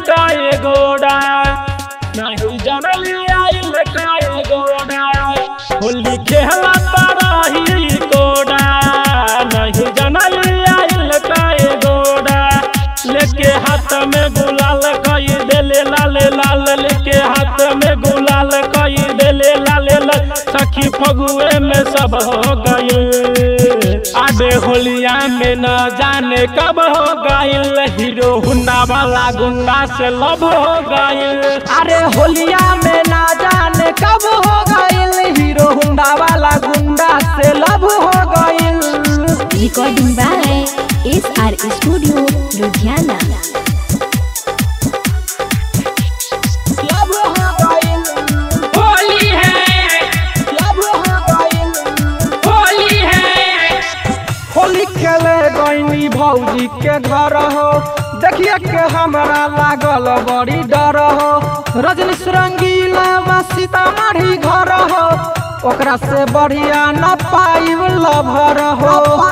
काए गोड़ा नहीं जनली आइल काए गोड़ा होली खेला ताराही गोड़ा नहीं जनली आइल काए गोड़ा लेके हाथ में गुलाल कई देले लाल लाल लेके हाथ में गुलाल कई देले लाल लाल सखी फगुए में सब हो गए आबे होलिया में न जाने कब हो गइल हीरो हुंडा वाला गुंडा से लब हो गइल अरे होलिया में ना जाने कब हो गइल हीरो हुंडा वाला गुंडा से लब हो गइल Recording by SR Studio, Ludhiana. लब हो गइल होली है लब हो गइल होली है होली खेले गईनी भौजी के घर हो देखिए के हमरा लागल बड़ी डर हो रजनी रंगीला बा सीतामढ़ी घर हो ओकरा से बढ़िया न पाइब लभर हो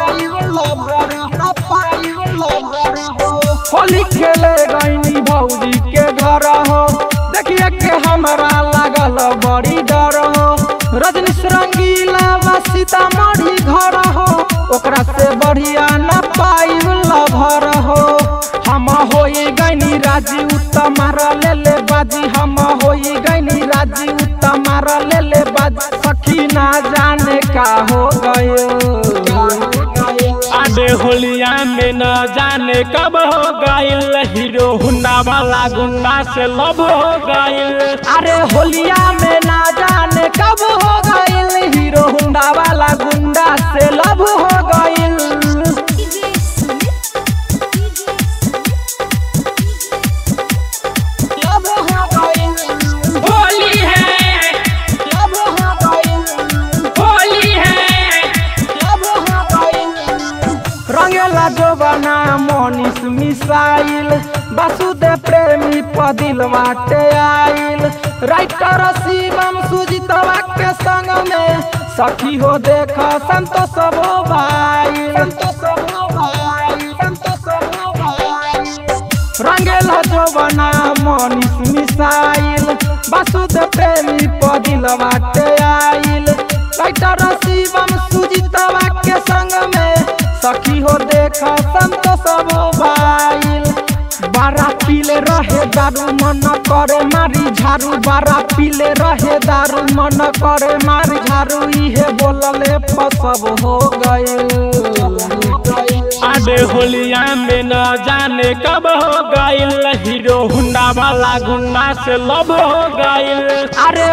होली खेले गईनी भौजी के घर हो देखिए के हमरा लागल बड़ी डर हो रजनी रंगीला बा सीतामढ़ी घर हो ओकरा से बढ़िया न पाइब लभर हो हम होई गईनी राजी उत्तमार ले ले बाजी हम होई गईनी राजी उत्तमार ले ले बाजी सखी ना जाने का हो गयो आबे होलिया में न जाने कब हो गइल हीरो हुंडा वाला गुंडा से लब हो गइल अरे होलिया में ना जाने कब हो गइल हीरो हुंडा वाला गुंडा से लब हो गइल लब हो गइल होली है लब हो गइल होली है लब हो गइल रंगेला जोबना मोनिस मिसाइल वासुदेव प्रेमी पदिल बाटे आइल राइटर शिवम सुजितवा के संग में सखी हो देख संतोष हो भाई संतोष हो भाई संतोष हो भाई रंगेला जोबना मोनिस मिसाइल वासुदेव प्रेमी पदिल बाटे आइल राइटर शिवम सुजितवा के संग में सखी हो देख संतोष हो भाइल बारा पीले रहे दारू मन करे मारी झारू बारा पीले रहे दारू मन करे मारी झारू इहे बोलले फसब हो गए आबे होलिया में न जाने कब हो गइल हीरो हुंडा वाला गुंडा से लब हो गइल अरे